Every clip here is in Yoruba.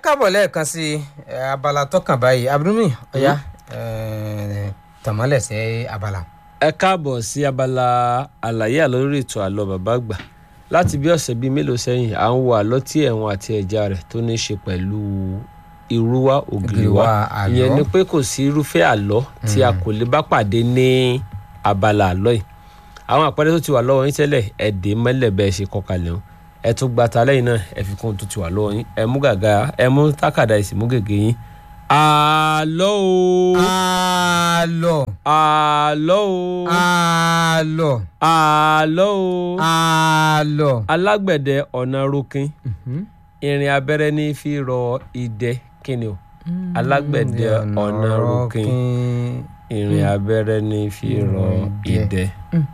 káàbọ̀ lẹ́ẹ̀kan sí ẹ, abala tọkàn báyìí abdulmi ọ̀yá tàmọ́lẹ̀ sí abala. ẹ káàbọ̀ sí abala àlàyé àlọ́ lórí ètò àlọ́ bàbá àgbà láti bí ọ̀sẹ̀ bíi mélòó sẹ́yìn à ń wo àlọ́ tí ẹ̀wọ̀n àti ẹja rẹ̀ tó ní í ṣe pẹ̀lú irúwá ògìrìwá Ògìrìwá àlọ́. ìyẹn ni pé kò sí irúfẹ́ àlọ́ tí a kò lè bá pàdé ní abala àlọ́ yìí àwọn àpẹẹrẹ tó ti wà lọ́wọ́ yín tẹ́lẹ̀ ẹ dè mọ́lẹ̀ bẹ́ẹ̀ ṣe kọkalẹ̀ wọn ẹ tún gba ta lẹ́yìn náà ẹ fi kún un tó ti wà lọ́wọ́ yín ẹ mú gàgà ẹ mú tákàdá ẹ sì mú gègé yín àlọ́ o àlọ́ àlọ́ o àlọ́ àlọ́ o àlọ́. alágbẹ̀dẹ ọ̀nà rokin irin abẹ́rẹ́ ní fi rọ idẹ kíni o alágbẹ̀dẹ ọ̀nà rokin irin abẹ́rẹ́ ní fi rọ idẹ.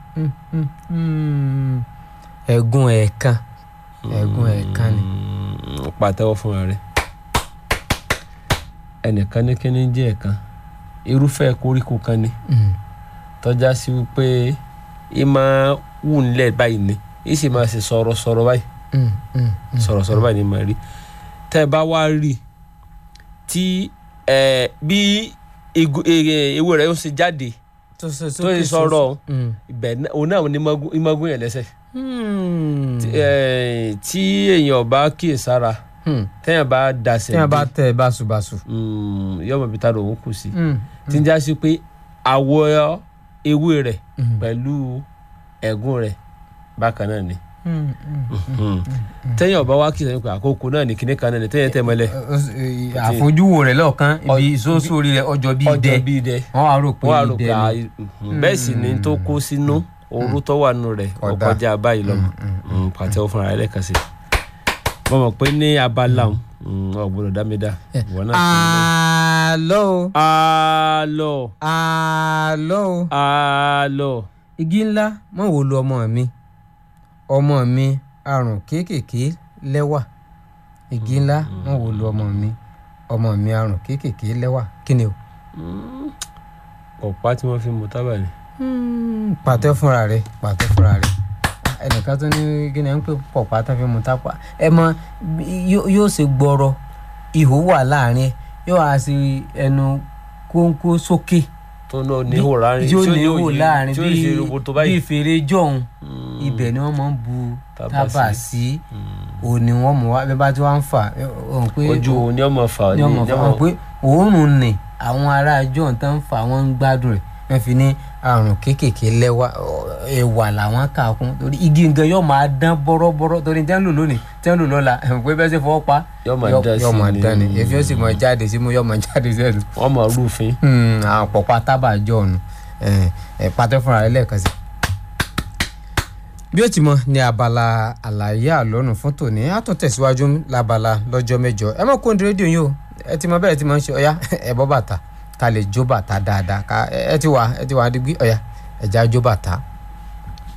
ẹ̀gún ẹ̀ẹ̀kan ẹ̀gún ẹ̀ẹ̀kan ni. Mm, pàtẹ́wọ́ fúnra rẹ̀ ẹnìkan ní kíní jẹ́ ẹ̀kan irúfẹ́ koríko kan ni Mm. tọ́já sí wípé ì máa wù nílẹ̀ báyìí ni ì sì máa ṣe sọ̀rọ̀sọ̀rọ̀ báyìí Mm, mm, mm. sọ̀rọ̀sọ̀rọ̀ báyìí ni màá rí tẹ́ ẹ bá wá rí i tí ẹ bí igu- e- ewé rẹ̀ ó ṣe jáde tó ṣe tó ṣe sọ̀rọ̀ Mm. ibẹ̀ náà- òun náà ni imagun- imagun yẹn lẹ́sẹ̀ Mm. Tí- ẹ, tí èèyàn bá kíyèsára Mm. téèyàn bá dasẹ̀ tí wọn bá dé, tẹ báṣubàṣu. mm, yọmọ ibi tá lòun kù sí Mm. tí ń já sí pé àwọ̀ ewé rẹ̀ Mm. pẹ̀lú ẹ̀gún rẹ̀ bákan náà ni Mm, mm. téèyàn bá wá kíyèsára pé àkókò náà ni kíní kan náà ni téèyàn tẹ̀ mọ́lẹ̀ àfojúwo rẹ lọ́ọ̀kan ibi ìsósó orí rẹ ọjọ́ bíi ọjọ́ dẹ bíi dẹ wọn á rò pé wọ́n á rò idẹ pé à, ni. mhm. bẹ́ẹ̀ sì ni tó kó sínú ooru tó wà nù rẹ̀ Ọ̀dà. ọkọjá báyìí lọ́mọ pàtẹ́wọ́ fúnra rẹ̀ lẹ́ẹ̀kan sí i mo mọ̀ pé ní abala òun ọ̀gbọ́dọ̀ dámídá ìwọ náà kò ní lọ. àlọ́ o àlọ́ àlọ́ o àlọ́ igi ńlá mọ̀ wò lu ọmọ mi ọmọ mi àrùn kéékèèké lẹ́wà igi ńlá mọ̀ wò lu ọmọ mi ọmọ mi àrùn kéékèèké lẹ́wà kí ni o. ọ̀pá tí wọ́n fi mu tábà ni. pàtẹ́ fúnra rẹ̀ pàtẹ́ fúnra rẹ̀ ẹnìkan tó ní kí ni à ń pè pọ̀pá tó fi mu tápà ẹ mọ yó- yóò ṣe gbọ́rọ̀ ihò wà láàrin ẹ yóò á sí ẹnu kónkó sókè tó náà ní ihò láàrin yóò tí ó ní ihò òye- láàrin tí ó ṣe roboto báyìí. bíi fèrè jọ̀hún Mm. ibẹ̀ ni wọ́n máa ń bu Tábà tábà sí òní wọ́n mú wá bí wọ́n bá ti wá ń fà ọ̀hún pé ojú òun ni ọmọ fà ní ọmọ ní fún wọn pé òórùn nì àwọn ará john tó ń fa wọn ń gbádùn rẹ̀ wọ́n fi ní àrùn kéékèèké lẹ́wà ẹ̀wà làwọn kà kún torí igi nǹkan yóò máa dán bọ́rọ́bọ́rọ́ torí tẹ́ ń lò lónìí tẹ́ ń lò lọ́la ẹ̀ pé bẹ́ẹ̀ sì fọwọ́ pa Yóò máa dán sí yóò máa ni. dán ni èfi ó sì máa jáde sí mú yóò máa jáde sẹ́nu wọ́n mọ̀ rúfin. Hmm, àwọn pọ̀pá tábà john ẹ̀ ẹ̀ pàtẹ́ fúnra rẹ̀ lẹ́ẹ̀kan sí. bí ó ti mọ ní abala àlàyé àlọ́nù fún tòní á tún tẹ̀síwájú lábala lọ́jọ́ mẹ́jọ ẹ mọ̀ kó ní rédíò yìí o ẹ ti mọ bẹ́ẹ̀ ti mọ ń ṣe ọ̀yá ẹ bọ́ bàtà ká lè jó bàtà dáadáa ká ẹ ti wà ẹ ti wà á digbí ọ̀yá ẹ̀já jó bàtà